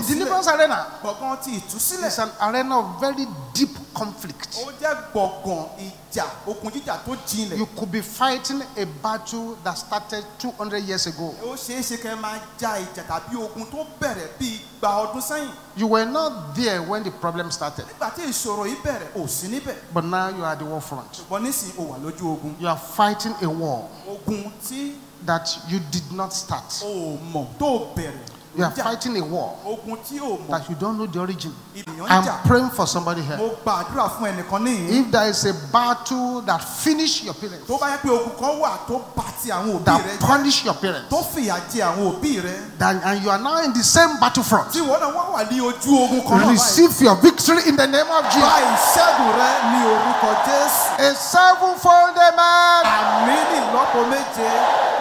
ìkọ̀sílẹ̀ deliverance arena gbọ̀ngàn ti ìtúsílẹ̀ is an arena of very deep conflict. ó jẹ́ gbọ̀ngàn ìjà ogun jíjà tó jinlẹ̀ You could be fighting a battle that started 200 years ago. ó ṣeé ṣe kẹ́ ẹ máa ja ìjà tàbí ogun tó bẹ̀rẹ̀ bíi gba ọdún sẹ́yìn You were not there when the problem started, nígbà tí ìṣòro yìí bẹ̀rẹ̀ ò sí níbẹ̀ but now you are at the war front. ṣùgbọ́n nísìnyí ó wà lójú ogun You are fighting a war ogun tí that you did not start. o mọ̀ tó bẹ̀rẹ̀ You are jà fighting a war ogun tí o mọ̀ that you don't know the origin. ènìyàn ń I'm jà praying for somebody mo here. gbàdúrà fún ẹnìkan níyìn If there is a battle that finish your parents, tó bá yẹ pé ogun kan wà tó bá ti àwọn òbí rẹ that jẹ́ punish your parents, tó fìyà jẹ àwọn òbí rẹ then, and you are now in the same battlefront, tí ìwọ náà wá wà ní ojú ogun kan náà báyìí receive your victory in the name of gba Jesus. ìṣẹ́gun rẹ ní orúkọ jésù A sevenfold amen. àmì ní ìlọ́po méje